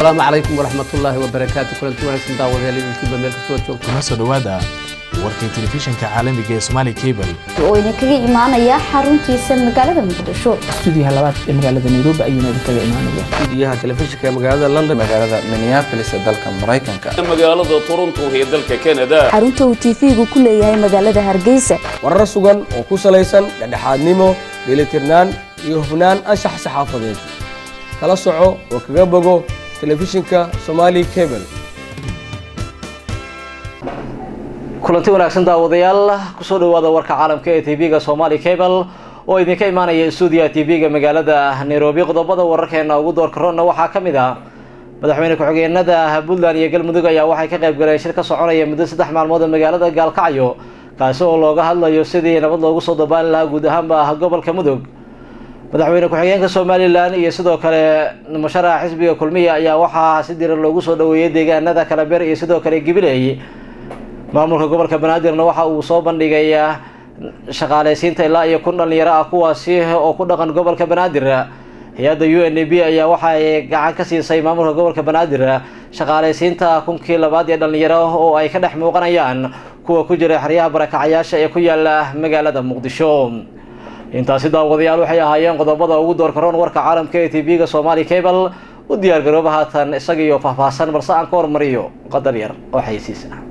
asalaamu calaykum waraxmatullaahi wabarakaatu kulanti wanaagsan daawadayaal idinkiiba meel kastoo joogto kuna soo dhowaada warkii telefishinka caalamiga ee Somali Cable oo idinkaga imaanaya xaruntiisa magaalada muqdisho stuudiyaha labaad ee magaalada nairobi ayuuna idinkaga imaanaya stuudiyaha telefishinka ee magaalada london magaalada minneapolis ee dalka maraykanka magaalada toronto ee dalka canada xarunta uu tv-gu ku leeyahay magaalada hargeysa warar sugan oo ku salaysan dhexdhexaadnimo dheelitirnaan iyo hufnaan anshax saxaafadeed kala soco oo kaga bogo telefishinka somali cable kulanti wanaagsan daawadayaal kusoo dhawaada warka caalamka ee tv-ga somali cable oo idinka imaanaya stuudiyaha tv-ga magaalada nairobi qodobada wararkeena ugu doorka roonna waxaa ka mid ah madaxweyne ku-xigeenada puntland iyo galmudug ayaa waxay ka qayb galeen shir ka soconaya muddo saddex maalmood ee magaalada gaalkacyo kaasi oo looga hadlayo sidii nabad loogu soo dabaali lahaa guud ahaanba gobolka mudug madaxweyne ku-xigeenka somalilan iyo sidoo kale musharaxa xisbiga kulmiya ayaa waxaa si diran loogu soo dhaweeyay deegaanada kalabeer iyo sidoo kale gibiley maamulka gobolka banaadirna waxa uu soo bandhigay shaqaaleysiinta ilaa iyo kun dhalinyaro ah kuwaasi oo ku dhaqan gobolka banaadir hay-adda u n b ayaa waxa ay gacan ka siisay maamulka gobolka banaadir shaqaaleysiinta kunkii labaad ee dhalinyaro oo ay ka dhex muuqanayaan kuwa ku jira xeryaha barakacayaasha ee ku yaala magaalada muqdisho intaasi daawadayaal waxay ahaayeen qodobada ugu doorka roon warka caalamka ee tv-ga somali cable u diyaar garooba haatan isaga iyo faahfaahsan balse aan ka hormariyo qadar yar oo xaysiisa